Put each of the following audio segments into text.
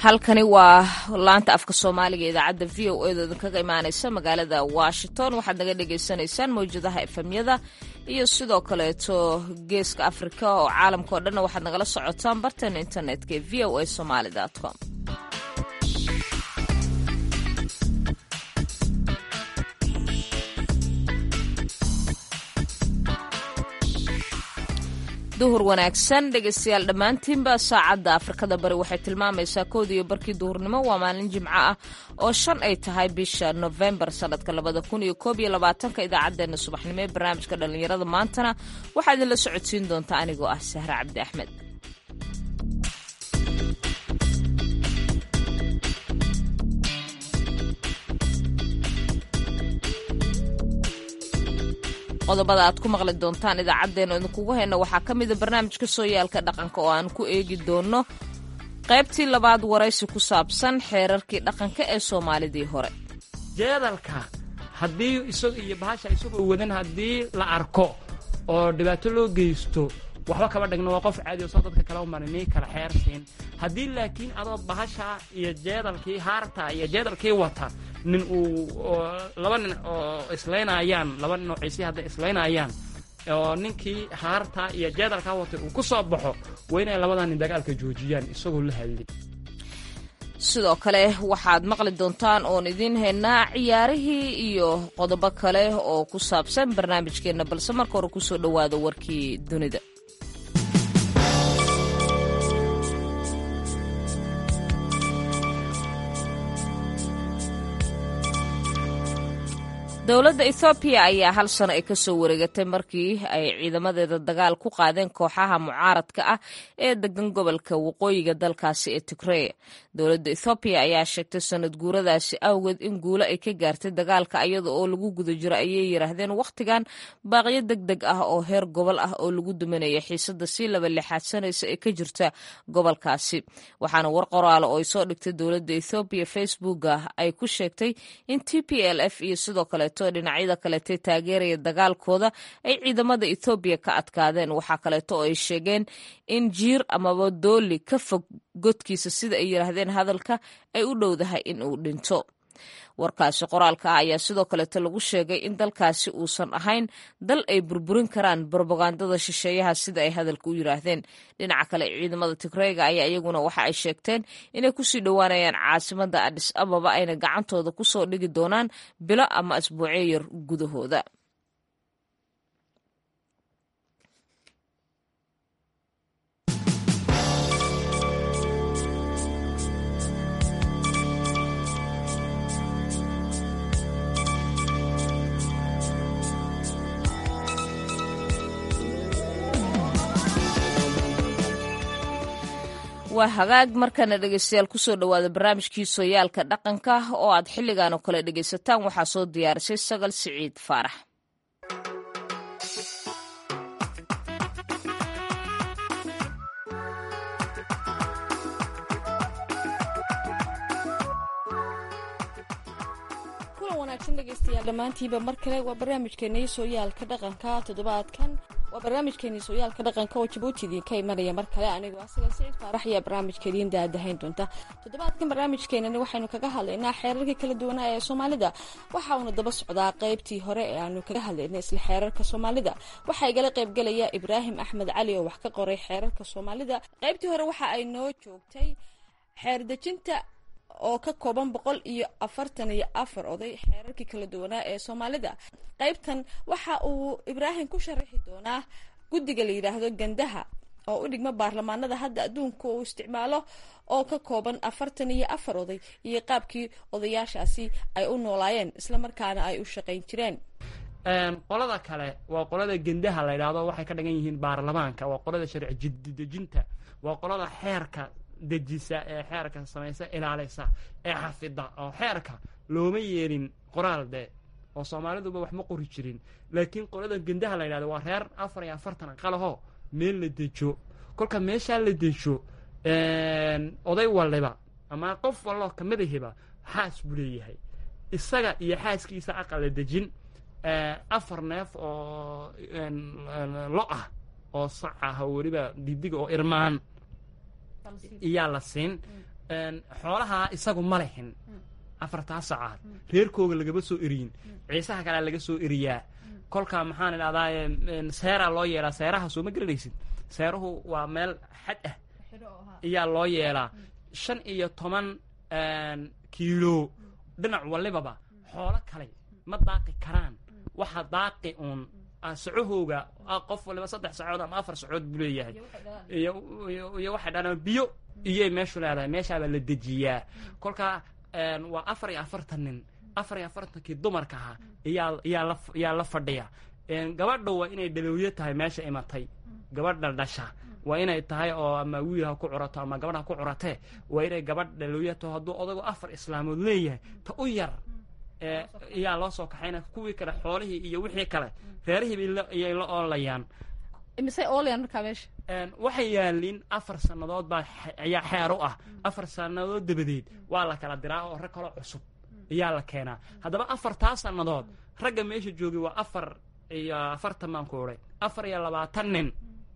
halkani waa laanta afka soomaaliga idaacadda v o edo idinkaga imaaneysa magaalada washington waxaad naga dhagaysanaysaan mawjadaha efemyada iyo sidoo kaleeto geeska afrika oo caalamka o dhanna waxaad nagala socotaan barteena internetka ee v o a somaly com duhur wanaagsan dhegeystayaal dhammaantiinba saacadda afrikada bari waxay tilmaamaysaa kooda iyo barkii duhurnimo waa maalin jimco ah oo shan ay tahay bisha nofembar sanadka labada kun iyo koob iyo labaatanka idaacaddeenna subaxnimo ee barnaamijka dhallinyarada maantana waxaa idinla socodsiin doontaa anigoo ah sahre cabdi axmed qodobada aad ku maqli doontaan idaacaddeenna idinkugu hayna waxaa ka mida barnaamijka sooyaalka dhaqanka oo aan ku eegi doono qaybtii labaad waraysi ku saabsan xeerarkii dhaqanka ee soomaalidii hore jeedalka haddii isaga iyo bahasha isagoo wadan haddii la arko oo dhibaato loo geysto waxba kaba dhigno waa qof caadi oo soo dadka kale umarinii kala xeersiin haddii laakiin adoo bahasha iyo jeedalkii haarta iyo jeedalkii wata nin uu laba nin oo islaynayaan laba nin oo ciisi hadday islaynayaan oo ninkii haarta iyo jeedalkaa watay uu ku soo baxo waa inay labadaa nin dagaalka joojiyaan isagoo la hadlin sidoo kale waxaad maqli doontaan oon idiin haynaa ciyaarihii iyo qodobo kale oo ku saabsan barnaamijkeenna balse marka hore kusoo dhowaada warkii dunida dowladda ethoobiya ayaa hal sano ay ka soo wareegatay markii ay ciidamadeeda dagaal ku qaadeen kooxaha mucaaradka ah ee degan gobolka waqooyiga dalkaasi ee tigreya dowladda ethoobiya ayaa sheegtay sanad guuradaasi awgeed in guulo ay ka gaartay dagaalka iyada oo lagu guda jiro ayay yidhaahdeen wakhtigan baaqyo deg deg ah oo heer gobol ah oo lagu duminaya xiisada sii laba lixaadsanaysa ee ka jirta gobolkaasi waxaana war qoraalo oo ay soo dhigtay dowladda ethoobiya facebooka ay ku sheegtay in t p l f iyo sidoo kale dhinacyada kaleete taageeraya dagaalkooda ay ciidamada ethoobiya ka adkaadeen waxaa kaleeto oo ay sheegeen in jiir amaba dooli ka fog godkiisa sida ay yidhaahdeen hadalka ay u dhowdahay in uu dhinto warkaasi qoraalka ah ayaa sidoo kaleeto lagu sheegay in dalkaasi uusan ahayn dal ay burburin karaan brobagandada shisheeyaha sida ay hadalka u yidhaahdeen dhinaca kale ciidamada tigreyga ayaa iyaguna waxa ay sheegteen inay kusii dhowaanayaan caasimada adhis ababa ayna gacantooda kusoo dhigi doonaan bilo ama asbuucyo yar gudahooda waa hagaag markana dhegeystayaal kusoo dhowaada barnaamijkii sooyaalka dhaqanka oo aad xilligan oo kale dhegaysataan waxaa soo diyaarisay sagal siciid faarax dhegeystayaal dhammaantiiba mar kale waa barnaamijkeenii sooyaalka dhaqanka toddobaadkan waa barnaamijkeenii sooyaalka dhaqanka oo jabuuti idiinka imanaya mar kale anigoo asaga siciid faarax ayaa barnaamijka idiin daadahayn doonta toddobaadkan barnaamijkeenani waxaynu kaga hadlaynaa xeerarka kala duwanaa ee soomaalida waxa uuna daba socdaa qeybtii hore ee aanu kaga hadlaynay isla xeerarka soomaalida waxaa igala qaybgelaya ibraahim axmed cali oo wax ka qoray xeerarka soomaalida qeybtii hore waxa ay noo joogtay xeerdejinta oo ka kooban boqol iyo afartan iyo afar oday xeerarkii kala duwanaa ee soomaalida qeybtan waxa uu ibraahim ku sharaxi doonaa guddiga la yidhaahdo gandaha oo u dhigma baarlamaanada hadda adduunka uu isticmaalo oo ka kooban afartan iyo afar oday iyo qaabkii odayaashaasi ay u noolaayeen islamarkaana ay u shaqayn jireen qolada kale waa qolada gendaha la ydhaahdo waxay ka dhigan yihiin baarlamaanka waa qolada sharci jididejinta waa qolada xeerka dejisa ee xeerka samaysa ilaalisa ee xafida oo xeerka looma yeelin qoraal de oo soomaaliduba wax ma qori jirin laakiin qolada gendaha la yidhahdo waa reer afar iyo afartan qalaho meel la dejo kolka meeshaa la dejo oday waliba ama qof walloo kamadahiba xaas buu leeyahay isaga iyo xaaskiisa aqal la dejin afar neef oo lo ah oo sac ah oo weliba didiga oo irmaan iyaa la siin xoolaha isagu ma lehin afartaa sacaad reerkooga lagama soo eriyin ciisaha kalea laga soo eriyaa kolkaa maxaan idhahdaa seeraa loo yeelaa seeraha soo ma garanaysid seeruhu waa meel xad ah ayaa loo yeelaa shan iyo toban kiilo dhinac walibaba xoolo kale ma daaqi karaan waxa daaqi uun sacahooga qof waliba saddex sacood ama afar sacood buu leeyahay iyo waxay dhahaan biyo iyay meeshu leedahay meeshaabaa la dejiyaa kolkaa waa afar iyo afartan nin afar iyo afartankii dumarka ahaa iyaa iyaa la yaa la fadhiya gabadha waa inay dhalowyo tahay meesha imatay gabadha dhasha waa inay tahay oo ama wiil ha ku curato ama gabadh ha ku curatee waa inay gabadh dhalowyo taho hadduu odagu afar islaamood leeyahay ta u yar iyaa loo soo kaxayna kuwii kale xoolihii iyo wixii kale reerihiiba iyay la oolayaan misey oolayaan markaa meesha waxay yaaliin afar sannadood baa ayaa xeer u ah afar sannadood dabadeed waa la kala diraa oo rag kaloo cusub ayaa la keenaa haddaba afartaa sannadood ragga meesha joogay waa afar iyo afartan baan ku odhay afar iyo labaatan nin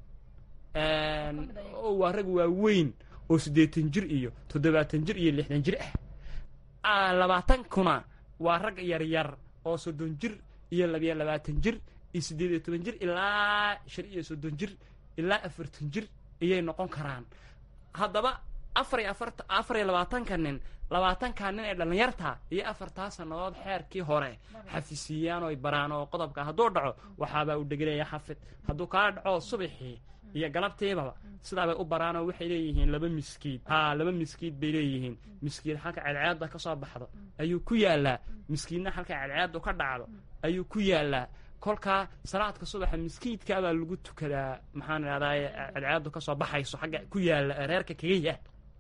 waa rag waaweyn oo siddeetan jir iyo toddobaatan jir iyo lixdan jir ah labaatan kuna waa rag yaryar oo soddon jir iyo labiyo labaatan jir iyo siddeed iyo toban jir ilaa shan iyo soddon jir ilaa afartan jir ayay noqon karaan haddaba afar iyo afarta afar iyo labaatanka nin labaatanka nin ee dhallinyarta iyo afartaa sannadood xeerkii hore xafisiiyaan oy baraan oo qodobka hadduu dhaco waxaabaa u dhegelaya xafid hadduu kaa dhaco subaxii iyo galabtiibaba sidaabay u baraanoo waxay leeyihiin laba miskiid haa laba miskiid bay leeyihiin miskiid halka cadceedda ka soo baxdo ayuu ku yaallaa miskiidna halka cadceeddu ka dhacdo ayuu ku yaallaa kolkaa salaadka subaxa miskiidkaabaa lagu tukadaa maxaan idhahdaay cadceeddu ka soo baxayso xagga ku yaalla reerka kaga yaal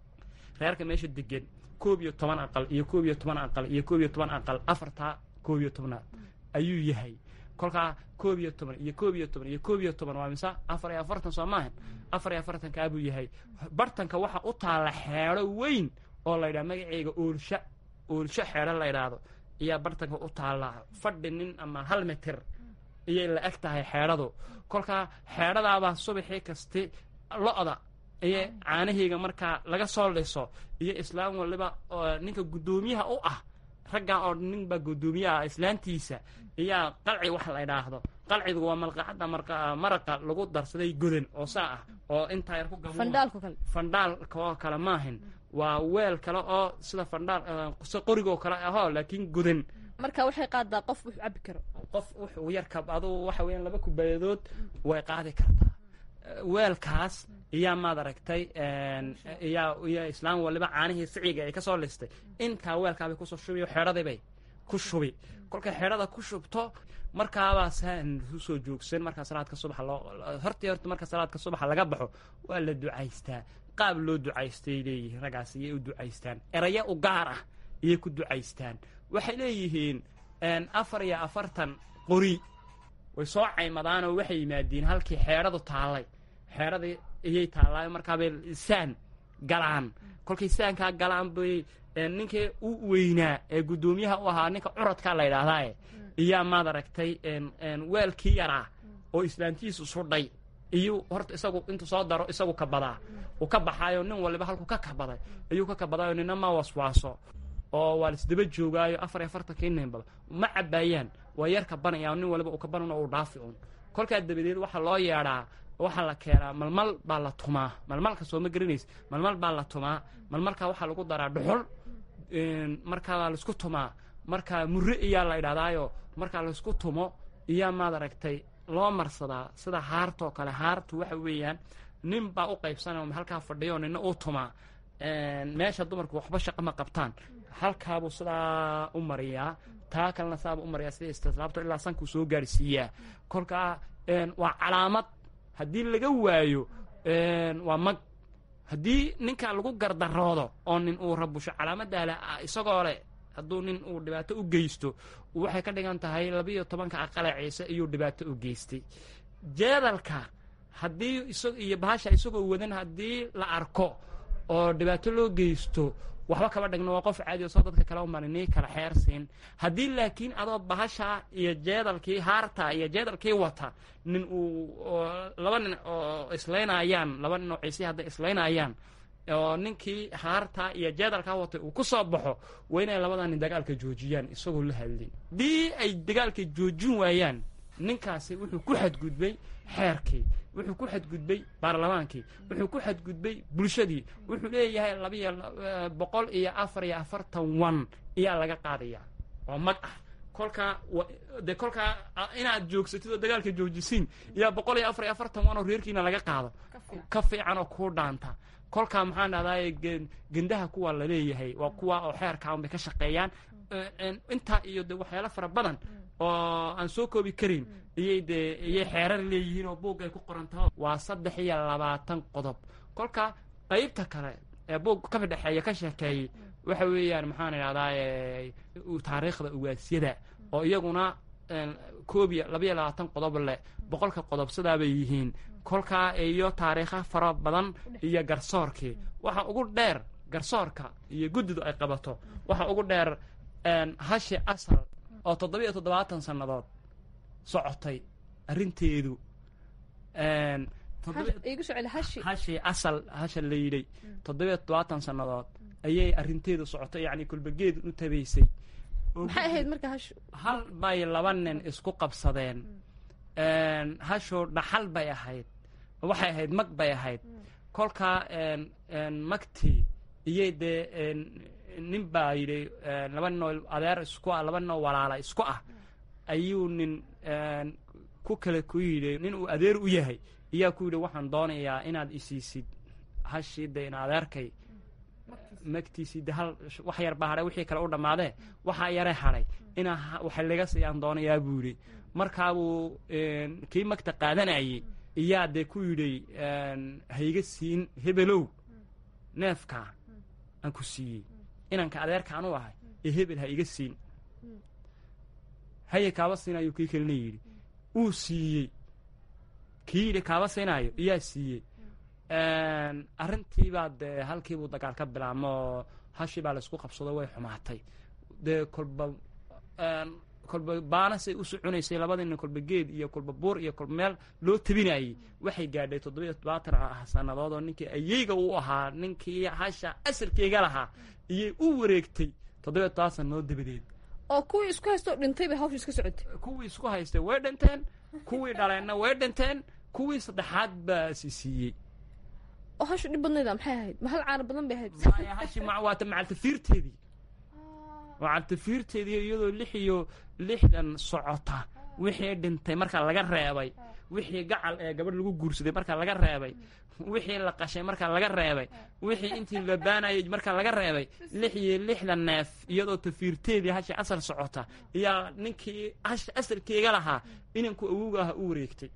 reerka meesha degan koob iyo toban aqal iyo koob iyo toban aqal iyo koob iyo toban aqal afartaa koob iyo tobnaad ayuu yahay kolkaa koob iyo toban iyo koob iyo toban iyo koob iyo toban waa mise afar iyo afartan soo maahan afar iyo afartankaabuu yahay bartanka waxa u taalla xeedho weyn oo la ydhaha magaceyga oolsha oolsho xeedho la ydhaahdo ayaa bartanka u taallaa fadhi nin ama hal mitir iyay la eg tahay xeedhadu kolkaa xeedhadaabaa subaxii kasti lo-da iyo caanaheyga markaa laga soo liso iyo islaam waliba ninka guddoomiyaha u ah raggaa oo nin baa guddoomiyaha islaantiisa iyaa qalci wax la ydhaahdo qalcigu waa malqacadda maraqa lagu darsaday godan oo saa ah oo intaa yar ku fandhaalka oo kale maahin waa weel kale oo sida fandhaal si qorigoo kale ahoo laakiin godan marka waxay qaadaa qof wuxuu cabi karo qof wuxuu yarka aduu waxa weeyaan laba kubaayadood way qaadi kartaa weelkaas iyaa maad aragtay iyaa iyo islaam waliba caanihii siciga ay ka soo listay intaa weelkaabay kusoo shubi xeedhadiibay ku shubi kolkay xeedhada ku shubto markaabaa saan usoo joogsan markaa salaadka subaxa loo hortii horta marka salaadka subaxa laga baxo waa la ducaystaa qaab loo ducaystay leeyihiin raggaas iyay u ducaystaan erayo u gaar ah iyay ku ducaystaan waxay leeyihiin afar iyo afartan qori way soo caymadaanoo waxay yimaadiin halkii xeedhadu taallay xeedhadii iyay taallaayo markaabay saan galaan kolkay saankaa galaan bay ninkii u weynaa ee guddoomiyaha u ahaa ninka curadkaa la ydhaahdaaye iyaa maad aragtay weelkii yaraa oo islaantiisu sudhay iyuu horta isagu intuu soo daro isagu kabadaa uu ka baxaayo nin waliba halkuu ka kabaday ayuu ka kabadaayo nina ma waswaaso oo waa laisdaba joogaayo afar iyo afartankii ninbaba ma cabaayaan waa yar kabanaya nin waliba uu kabanan uu dhaafi un kolkaa dabadeed waxaa loo yeedhaa waxaa la keenaa malmal baa la tumaa malmalka soo ma garanaysa malmal baa la tumaa malmalkaa waxaa lagu daraa dhuxul markaa laisku tumaa markaa murre iyaa la idhahdaayo markaa laisku tumo iyaa maad aragtay loo marsadaa sida haartoo kale haartu waxa weeyaan nin baa u qaybsanaya halkaa fadhiyo nina uu tumaa meesha dumarku waxba shaqa ma qabtaan halkaabuu sidaa u mariyaa taa kalena saabuu u mariyaa sida istislaabto ilaa sankuu soo gaarsiiyaa kolkaa waa calaamad haddii laga waayo waa mag haddii ninka lagu gardaroodo oo nin uu rabusho calaamadaa le isagoo leh hadduu nin uu dhibaato u geysto waxay ka dhigan tahay labiiyo tobanka aqale ciise iyuu dhibaato u geystay jeedalka haddii isag iyo bahasha isagoo wadan haddii la arko oo dhibaato loo geysto waxba kaba dhigno waa qof caadi oo soo dadka kale umarinii kala xeersiin haddii laakiin adoo bahasha iyo jeedalkii haarta iyo jeedalkii wata nin uu laba nin oo islaynayaan laba nin oo ciisii hadday islaynayaan oo ninkii haarta iyo jeedalkaa watay uu ku soo baxo waa inay labadaa nin dagaalka joojiyaan isagoo la hadlin haddii ay dagaalka joojin waayaan ninkaasi wuxuu ku xadgudbay xeerkii wuxuu ku xadgudbay baarlamaankii wuxuu ku xadgudbay bulshadii wuxuu leeyahay labiyo boqol iyo afar iyo afartan wan ayaa laga qaadaya oo mag ah kolkaa dee kolkaa inaad joogsatid oo dagaalka joojisiin iyaa boqol iyo afar iyo afartan wan oo reerkiina laga qaado ka fiican oo kuu dhaanta kolkaa maxaan dhahdaay gendaha kuwa la leeyahay waa kuwa oo xeerkaa unbay ka shaqeeyaan intaa iyo de waxyaalo fara badan oo aan soo koobi karin iyay dee iyay xeerar leeyihiin oo buug ay ku qorantaho waa saddex iyo labaatan qodob kolka qaybta kale ee buug ka fidhexeeya ka sheekeeyey waxa weeyaan maxaan idhahdaa taariikhda ugaasyada oo iyaguna koob iyo labayo labaatan qodob leh boqolka qodob sidaabay yihiin kolkaa iyo taariikha fara badan iyo garsoorkii waxa ugu dheer garsoorka iyo guddidu ay qabato waxa ugu dheer hashi asal oo toddobiiyo toddobaatan sannadood socotay arrinteedu hashi asal hasha la yidhay toddobiiyo toddobaatan sannadood ayay arrinteedu socotay yacni kulbageed u tabaysay maxay ahayd marka hashu hal bay laba nin isku qabsadeen hashu dhaxal bay ahayd waxay ahayd mag bay ahayd kolkaa magtii iyay dee nin baa yidhi laba ninoo adeer isku ah laba ninoo walaala isku ah ayuu nin ku kale ku yidhi nin uu adeer u yahay iyaa ku yidhi waxaan doonayaa inaad isiisid hashii de in adeerkay magtiisii de hal wax yar baa hadhay wixii kale u dhammaadee waxaa yare hadhay inaa waxa laga siiyaan doonayaa buu yidhi markaabuu kii magta qaadanayay iyaa dee ku yidhi hayga siin hebelow neefkaa aan ku siiyey inanka adeerkaan u ahay ee hebel ha iga siin haye kaaba siinaayo kii kalena yidhi uu siiyey kii yidhi kaaba siinaayo iyaa siiyey arrintiibaa dee halkiibuu dagaal ka bilaabmoo hashii baa laysku qabsado way xumaatay dee kolba kolba baanasay u soconaysay labadii nin kolba geed iyo kolba buur iyo kolba meel loo tabinayey waxay gaadhay toddobiiyo toddobaatan ah sannadood oo ninkii ayeyga u ahaa ninkii hasha asalkeyga lahaa iyay u wareegtay toddobiyo toddobaatan sannadood dabadeed oo kuwii isku haystoo dhintay bay hawsha iska socotay kuwii isku haystay way dhinteen kuwii dhaleenna way dhinteen kuwii saddexaad baa si siiyey oo hashu dhib badnayda maxay ahayd ma hal caano badan bay ahayd hashi waata macaltafiirteedii macaltafiirteedii iyadoo lix iyo lixdan socota wixii dhintay marka laga reebay wixii gacal ee gabadh lagu guursaday marka laga reebay wixii la qashay marka laga reebay wixii intii la baanayay marka laga reebay lix iyo lixdan neef iyadoo tafiirteedii hashi asal socota iyaa ninkii hashi asalkeega lahaa inanku awowga ah u wareegtay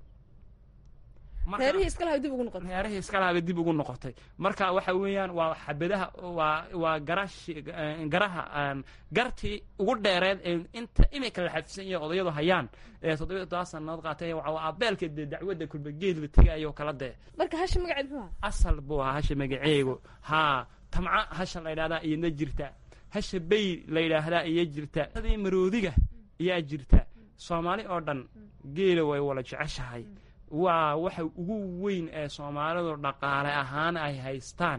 reerihii iska lahaa dib ugu noqotay reerihii iska lahaaba dib ugu noqotay marka waxa weeyaan waa xabadaha waa waa garashi garaha gartii ugu dheereed ee inta imika la xafisan yahay odayadu hayaan ee toddobiyo toddoba sannadood qaatay waa abeelka dee dacwadda kulba geed la tegayo kala dee marka hasha magaceed muxuu ahaa asal buu ahaa hasha magaceegu haa tamca hasha la yidhahdaa iyadna jirta hasha bay la yidhaahdaa iyo jirta adii maroodiga ayaa jirta soomaali oo dhan geela way wala jeceshahay waa waxa ugu weyn ee soomaalidu dhaqaale ahaan ay haystaan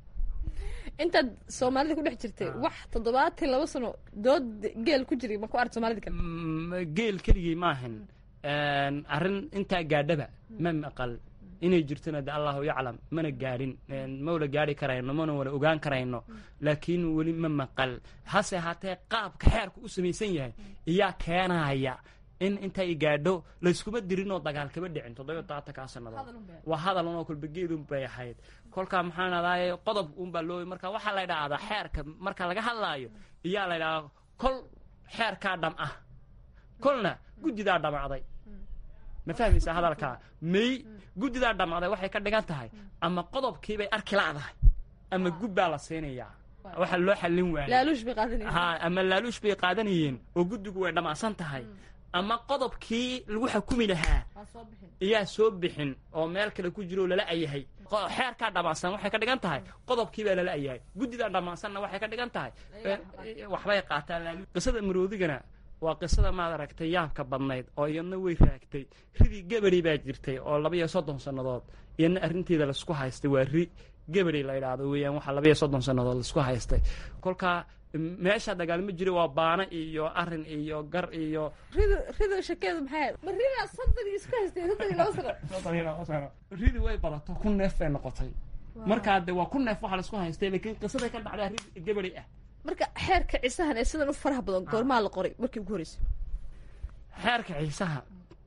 intaad soomaalida ku dhex jirtay wax toddobaatan laba sano dood geel ku jiray ma ku arag soomaalida kale geel keligii maahan arrin intaa gaadhaba ma maqal inay jirtona de allahu yaclam mana gaadhin mawla gaadhi karayno mana wala ogaan karayno laakiin weli ma maqal hase haatee qaabka xeerku u samaysan yahay iyaa keenaya in intay gaadho layskuma dirin oo dagaal kama dhicin toddobiyo todobaatankaa sannadood waa hadal unoo kolba geedun bay ahayd kolkaa maxaan adaaye qodob unbaa loo marka waxaa la ydhahdaa xeerka marka laga hadlaayo iyaa la ydhahdaa kol xeerkaa dham ah kolna guddidaa dhamacday ma fahmaysaa hadalkaa may guddidaa dhamacday waxay ka dhigan tahay ama qodobkiibay arki la'dahay ama gubbaa la siinayaa waxa loo xallin waayey laaluush bay qaadanayeen ha ama laaluush bay qaadanayeen oo guddigu way dhamacsan tahay ama qodobkii lagu xukumi lahaa iyaa soo bixin oo meel kale ku jiro lala ayahay xeerkaa dhammaansan waxay ka dhigan tahay qodobkiibaa lala ayahay guddidaa dhammaansanna waxay ka dhigan tahay waxbay qaataan qisada maroodigana waa qisada maad aragtay yaabka badnayd oo iyadna way raagtay ridii gabadi baa jirtay oo labaiyo soddon sannadood iyadna arrinteeda laisku haystay waa ri geberi la yidhaahdo weeyaan waxaa labaiyo soddon sannadood laisku haystay kolkaa meesha dagaalma jira waa baana iyo arin iyo gar iyo rido rido shakeedu maxay ma ridaa soddon iyo isku haystay soddon iyo laba sano ridi way badato ku neef bay noqotay markaa de waa ku neef waxaa laisku haystay laakiin qisaday ka dhacdaa rid geberi ah marka xeerka ciisahan ee sidan u faraha badan goormaa la qoray markii ugu horreysay xeerka ciisaha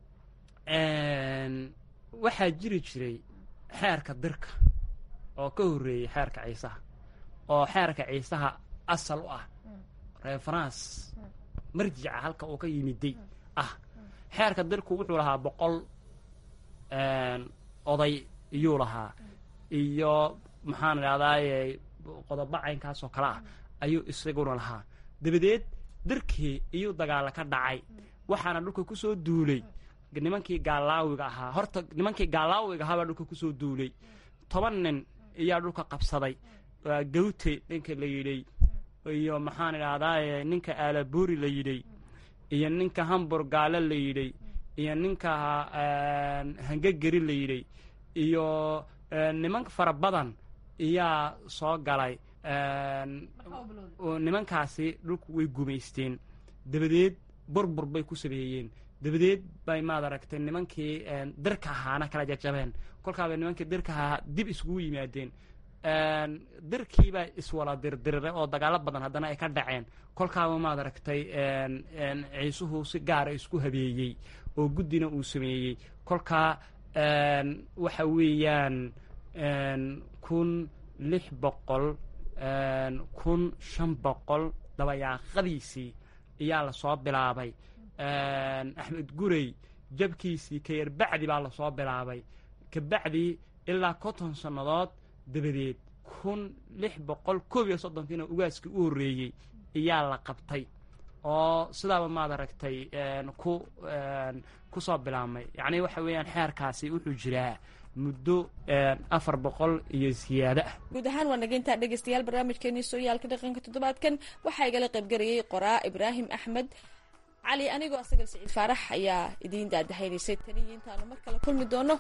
waxaa jiri jiray xeerka dirka oo ka horreeyey xeerka ciisaha oo xeerka ciisaha asal u ah referance marjica halka uu ka yimiday ah xeerka dirku wuxuu lahaa boqol oday iyuu lahaa iyo maxaan idhahdaaye qodobo caynkaasoo kale ah ayuu isaguna lahaa dabadeed dirkii iyuu dagaala ka dhacay waxaana dhulka ku soo duulay nimankii gaalaawiga ahaa horta nimankii gaalaawiga ahaa baa dhulka kusoo duulay toban nin ayaa dhulka qabsaday waa gawte ninka la yidhay iyo maxaan idhahdaaye ninka aalabuuri la yidhay iyo ninka hambur gaale la yidhay iyo ninka hangegeri la yidhay iyo niman fara badan iyaa soo galay nimankaasi dhulku way gumaysteen dabadeed burbur bay ku sameeyeen dabadeed bay maad aragtay nimankii dirka ahaana kala jajabeen kolkaabay nimankii dirka ahaa dib iskugu yimaadeen dirkiibaa iswala dirdirire oo dagaalo badan haddana ay ka dhaceen kolkaaba maad aragtay ciisuhu si gaara isku habeeyey oo guddina uu sameeyey kolkaa waxa weeyaan kun lix boqol kun shan boqol dabayaaqadiisii ayaa lasoo bilaabay axmed gurey jabkiisii kayarbacdi baa lasoo bilaabay kabacdi ilaa konton sannadood dabadeed kun lix boqol koob iyo soddonkiina ugaaskii u horreeyey ayaa la qabtay oo sidaaba maad aragtay ku ku soo bilaabmay yacni waxa weeyaan xeerkaasi wuxuu jiraa muddo afar boqol iyo siyaado ah guud ahaan waa naga intaa dhegeystayaal barnaamijkeenii sooyaalka dhaqanka toddobaadkan waxaa igala qaybgarayay qoraa ibraahim axmed cali anigoo asagal siciid faarax ayaa idiin daadahaynaysay taniyo intaanu mar kale kulmi doono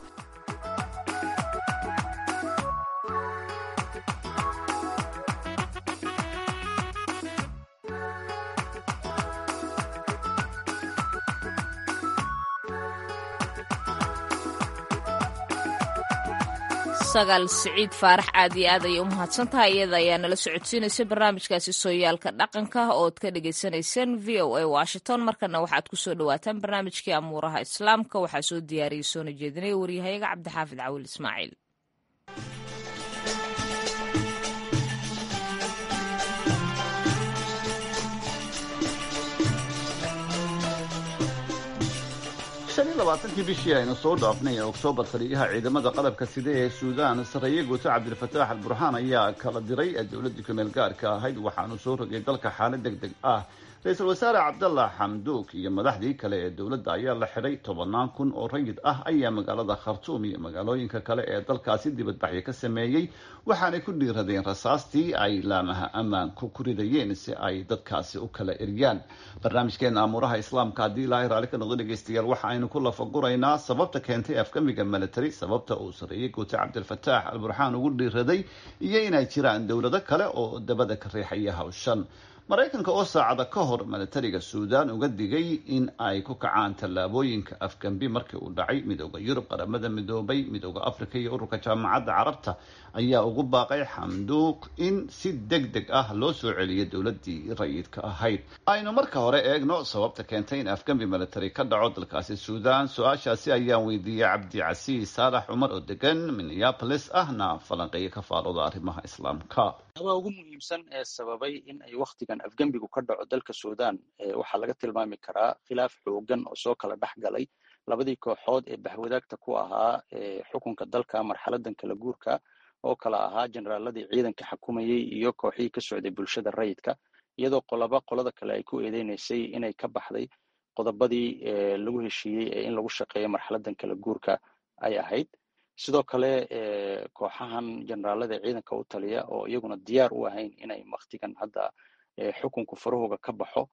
sagaal siciid faarax aad iyo aad ayay u mahadsan tahay iyada ayaa nala socodsiinaysay barnaamijkaasi sooyaalka dhaqanka ood ka dhagaysanayseen v o a washington markana waxaad ku soo dhawaataan barnaamijkii amuuraha islaamka waxaa soo diyaariyey soona jeedinaya waryahayaga cabdixaafid cawil ismaaciil shan iyo labaatankii bishii aynu soo dhaafnay ee oktoobar taliyaha ciidamada qalabka sida ee suudaan sarreeye guuto cabdilfataax al burxaan ayaa kala diray dowladdii kumeel gaarka ahayd waxaanu soo rogay dalka xaalad deg deg ah ra-iisul wasaare cabdallah xamduuk iyo madaxdii kale ee dowladda ayaa la xidhay tobannaan kun oo rayid ah ayaa magaalada khartuum iyo magaalooyinka kale ee dalkaasi dibadbaxyo ka sameeyey waxaanay ku dhiiradeen rasaastii ay laamaha ammaanku ku ridayeen si ay dadkaasi u kala eryaan barnaamijkeena amuuraha islaamka haddii ilaahay raalli ka noqdo dhegeystayaal waxa aynu ku lafaguraynaa sababta keentay afkamiga military sababta uu sarreeyey guute cabdilfataax al burxaan ugu dhiiraday iyo inay jiraan dowlado kale oo dabada ka riixaya hawshan maraykanka oo saacada ka hor militariga suudaan uga digay in ay ku kacaan tallaabooyinka afgambi markii uu dhacay midooda yurub qaramada midoobay midooda africa iyo ururka jaamacadda carabta ayaa ugu baaqay xamduuq in si deg deg ah loo soo celiyo dowladii rayidka ahayd aynu marka hore eegno sababta keentay in afgambi military ka dhaco dalkaasi suudaan su-aashaasi ayaan weydiiyey cabdicasiis saalax cumar oo degan minneapolis ahna falanqeeyo ka faalooda arrimaha islaamka waa ugu muhiimsan ee sababay in ay wakhtigan afgembigu ka dhaco dalka suudaan waxaa laga tilmaami karaa khilaaf xoogan oo soo kala dhex galay labadii kooxood ee baxwadaagta ku ahaa xukunka dalka marxaladan kala guurka oo kala ahaa generaaladii ciidanka xakumayey iyo kooxihii ka socday bulshada rayidka iyadoo qoloba qolada kale ay ku eedeynaysay inay ka baxday qodobadii lagu heshiiyey ee in lagu shaqeeyo marxaladan kala guurka ay ahayd sidoo kale kooxahan generaalada ciidanka u taliya oo iyaguna diyaar u ahayn inay waktigan hadda xukunku farahooga ka baxo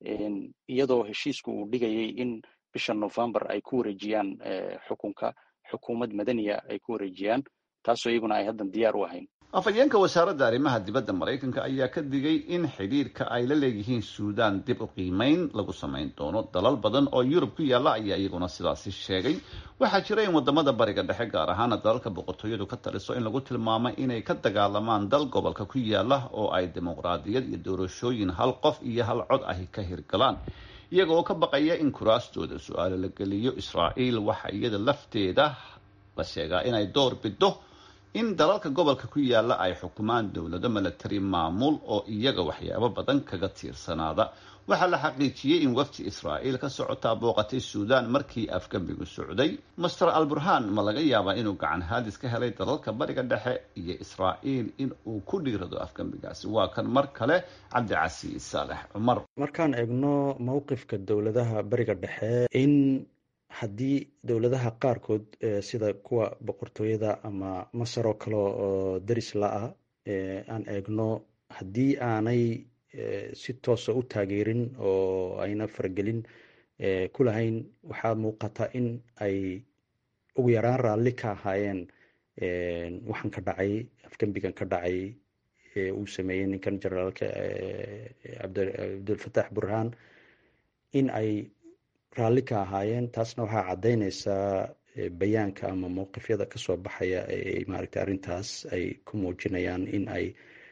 iyadoo heshiisku uu dhigayay in bisha november ay ku wareejiyaan xukunka xukuumad madaniya ay ku wareejiyaan taasoo iyaguna ay haddan diyaar u ahayn afhayeenka wasaaradda arrimaha dibadda maraykanka ayaa ka digay in xidhiirka ay la leeyihiin suudaan dib u qiimeyn lagu samayn doono dalal badan oo yurub ku yaalla ayaa iyaguna sidaasi sheegay waxaa jira in wadamada bariga dhexe gaar ahaana dalalka boqortooyadu ka taliso in lagu tilmaamo inay ka dagaalamaan dal gobolka ku yaalla oo ay dimuqraadiyad iyo doorashooyin hal qof iyo hal cod ahi ka hirgalaan iyaga oo ka baqaya in kuraastooda su-aalo la geliyo israa'iil waxa iyada lafteeda la sheegaa inay door bido in dalalka gobolka ku yaalla ay xukumaan dowlado milatari maamul oo iyaga waxyaabo badan kaga tiirsanaada waxaa la xaqiijiyey in wafdi israa'iil ka socotaa booqatay suudaan markii afgembigu socday master alburhaan ma laga yaabaa inuu gacan haadis ka helay dalalka bariga dhexe iyo israa'iil in uu ku dhiirado afgembigaasi waa kan mar kale cabdicasiis saalex cumar markaan eegno mowqifka dowladaha bariga dhexe in haddii dowladaha qaarkood sida kuwa boqortooyada ama masar oo kale oo daris la-ah aan eegno haddii aanay si toosa u taageerin oo ayna faragelin ku lahayn waxaa muuqata in ay ugu yaraan raalli ka ahaayeen waxaan ka dhacay afgembigan ka dhacay uu sameeyey ninkan generaalka cabdulfatax burhaan in ay raalli ka ahaayeen taasna waxaa caddaynaysaa bayaanka ama mowqifyada kasoo baxaya ee maaragtay arrintaas ay ku muujinayaan in ay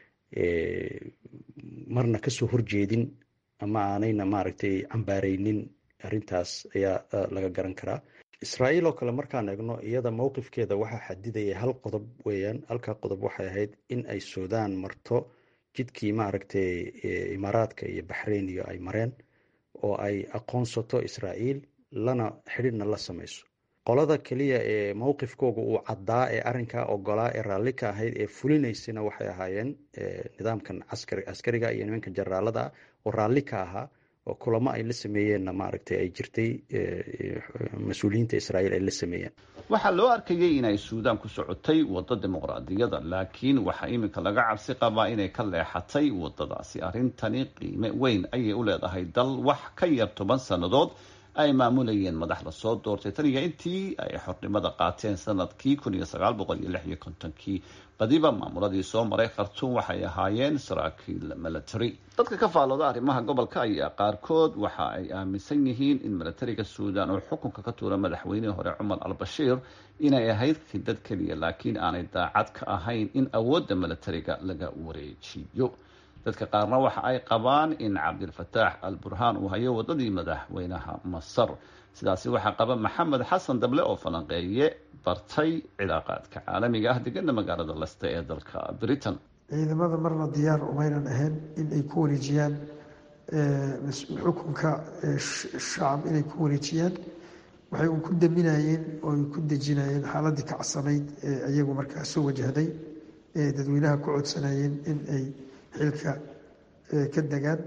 marna kasoo horjeedin ama aanayna maaragtay cambaareynin arrintaas ayaa laga garan karaa israa'iil oo kale markaan eegno iyada mowqifkeeda waxaa xadidaya hal qodob weeyaan halkaa qodob waxay ahayd in ay suudaan marto jidkii maaragtay imaaraadka iyo baxrayn iyo ay mareen oo ay aqoonsato israa'iil lana xidhiidhna la samayso qolada keliya ee mowqifkooga uu caddaa ee arrinkaa ogolaa ee raalli ka ahayd ee fulinaysana waxay ahaayeen nidaamkan caskari askariga iyo nimanka generaalada ah oo raalli ka ahaa oo kulamo ay la sameeyeenna maaragtay ay jirtay mas-uuliyiinta israa'iil ay la sameeyeen waxaa loo arkayay inay suudaan ku socotay waddo dimuqraadiyada laakiin waxaa iminka laga cabsi qabaa inay ka leexatay waddadaasi arrintani qiime weyn ayay u leedahay dal wax ka yar toban sannadood ay maamulayeen madax lasoo doortay tan iyo intii ay xornimada qaateen sanadkii kun iyo sagaal boqol iyo lix iyo kontonkii badiba maamuladii soo maray khartuum waxay ahaayeen saraakiil milatary dadka ka faallooda arrimaha gobolka ayaa qaarkood waxa ay aaminsan yihiin in milatariga suudaan oo xukunka ka tuura madaxweynihii hore cumar al bashiir inay ahayd khidad keliya laakiin aanay daacad ka ahayn in awoodda milatariga laga wareejiyo dadka qaarna waxa ay qabaan in cabdilfataax al burhaan uu hayo waddadii madaxweynaha masar sidaasi waxaa qaba maxamed xasan dable oo falanqeeye bartay cilaaqaadka caalamiga ah degana magaalada leste ee dalka britain ciidamada marna diyaar umaynan ahayn in ay ku wareejiyaan xukunka shacab inay ku wareejiyaan waxay un ku daminayeen oo ay ku dejinayeen xaaladii kacsanayd ee iyagu markaa soo wajahday ee dadweynaha ku codsanayeen in ay xilka ka degaan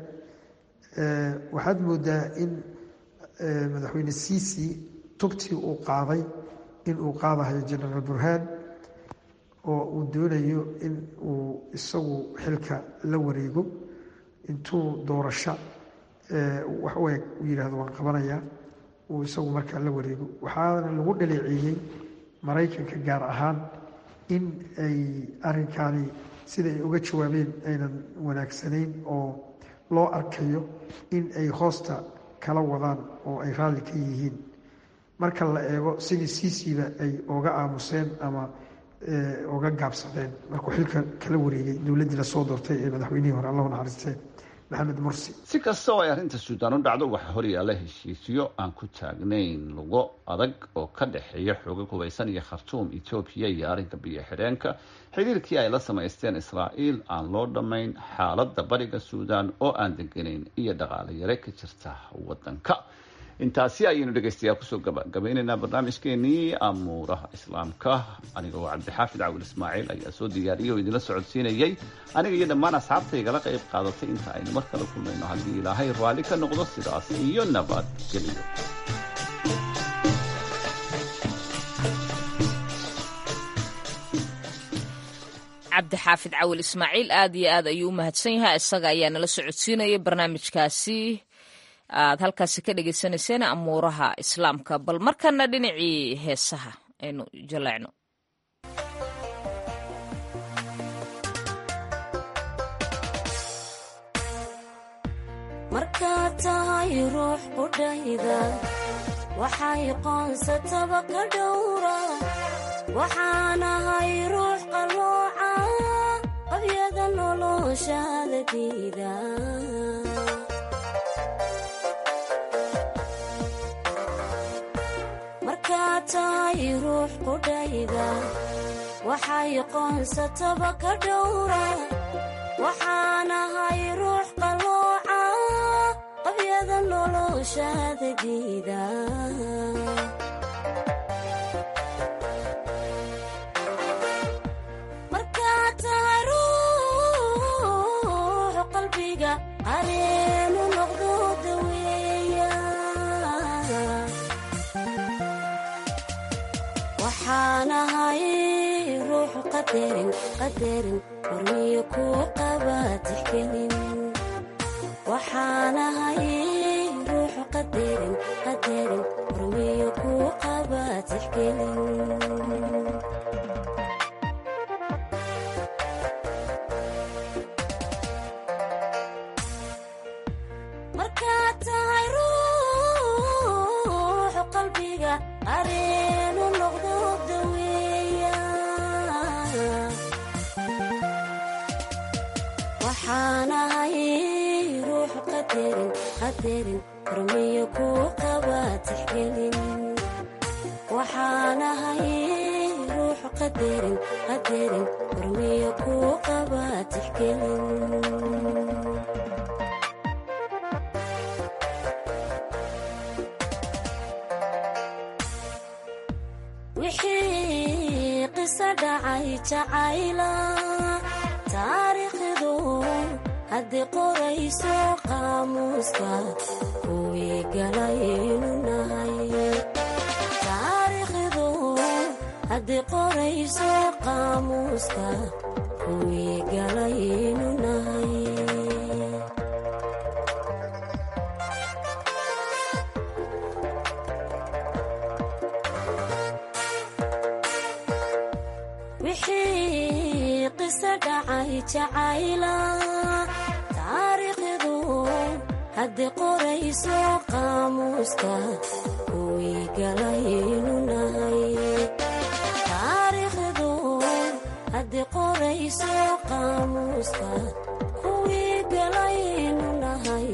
waxaad moodaa in madaxweyne ciisi tubtii uu qaaday in uu qaadahayo genaraal burhaan oo uu doonayo in uu isagu xilka la wareego intuu doorasho wax u eg uu yidhaahdo waan qabanayaa uu isagu markaa la wareego waxaana lagu dhaleeceeyey maraykanka gaar ahaan in ay arrinkaani sida ay uga jawaabeen aynan wanaagsanayn oo loo arkayo in ay hoosta kala wadaan oo ay raalli ka yihiin marka la eego sidii siisiiba ay oga aamuseen ama oga gaabsadeen markuu xilka kala wareegay dowladdii lasoo doortay ee madaxweynihii hore allahu naxariistee maxamed mursi si kasta oo ay arrinta suudaan u dhacdo waxaa horyaalla heshiisyo aan ku taagnayn lugo adag oo ka dhexeeya xooga hubaysan iyo khartuum etoobiya iyo arrinka biyo xidheenka xiriirkii ay la samaysteen israa'iil aan loo dhammayn xaaladda bariga suudaan oo aan deganayn iyo dhaqaale yare ka jirta waddanka intaasi ayaynu dhegaystayaal kusoo gabagabaynaynaa barnaamijkeenii amuuraha islaamka anigoo cabdixaafid cawil ismaaciil ayaa soo diyaariyay oo idinla socodsiinayay aniga iyo dhammaan asxaabta igala qayb qaadatay inta aynu mar kale kulmayno haddii ilaahay raalli ka noqdo sidaas iyo nabadgelyo cabdixaafid cawil ismaaciil aad iyo aad ayuu u mahadsan yahay isaga ayaa nala socodsiinayay barnaamijkaasi aad halkaasi ka dhegeysaneyseen amuuraha islaamka bal markana dhinacii heesaha aynu jaleecno markaad tahay ruux qudhayda waxay qoonsataba ka dhowra waxaanahay ruux qallooca qabyada noloshaada diida markaad tahay ruux qudhayda waxay qoonsataba ka dhowra waxaanahay ruux qallooca qabyada noloshaada diida markaad tahay ruux qalbiga qareenu noqdo daweeya waxaanahay ruux qadarin qadarin hormiyo kuu qaba tixgelin waxaanahay ruux qadarin qadarin hormiyo kuu qaba tixgelin markaad tahay ruux qalbiga qareenu noqdo daweeya waxaanahay ruux qadarin qadarin hormiyo kuu qaba tixgelin waxaanahay ruux qadarin qadarin hormiyo kuu qaba tixgelin wixii qiso dhacay jacayla taariikhdu haddii qorayso qaamuuska kuwii galaynu nahay taariikhdu haddii qorayso qaamuuska kuwii galaynu nahay wixii qiso dhacay jacayla taariikhdu haddii qorayso qaamuuska kuwii galaynu nahay taariikhdu haddii qorayso qaamuuska kuwii galaynu nahay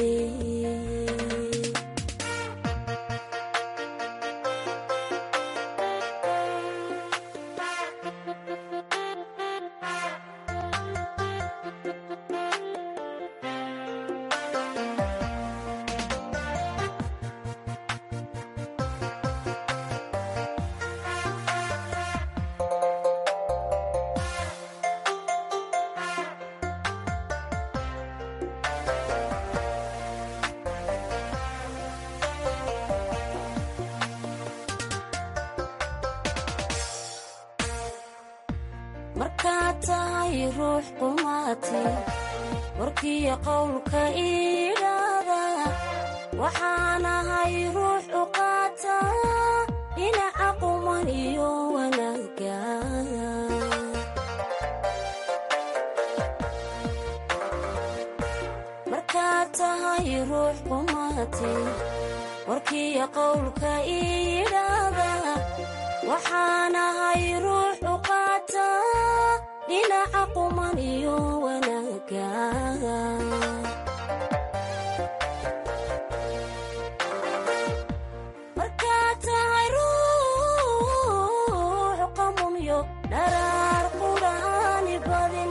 markaad tahay ruux qumaati warkiyo qowlka iidhaada waxaanahay ruux u qaata dhinaca quman iyo wanaagga markaad tahay ruux qumaati warkiyo qowlka iidhaada waxaanahay ruux u qaata dhinaca quman iyo wanaagga markaad tahay ruux qamumyo dharaar qudhaani badin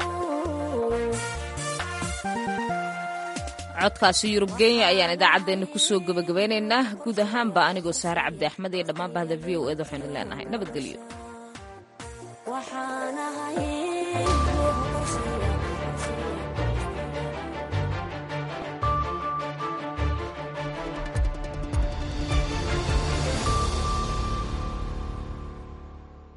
codkaasi yurub kenya ayaan idaacaddeenna kusoo gebagabeynaynaa guud ahaanba anigoo saare cabdi axmed iyo dhammaan bahda v o ed waxaynu leenahay nabadgelyo waxaanahay ruux qorsheeya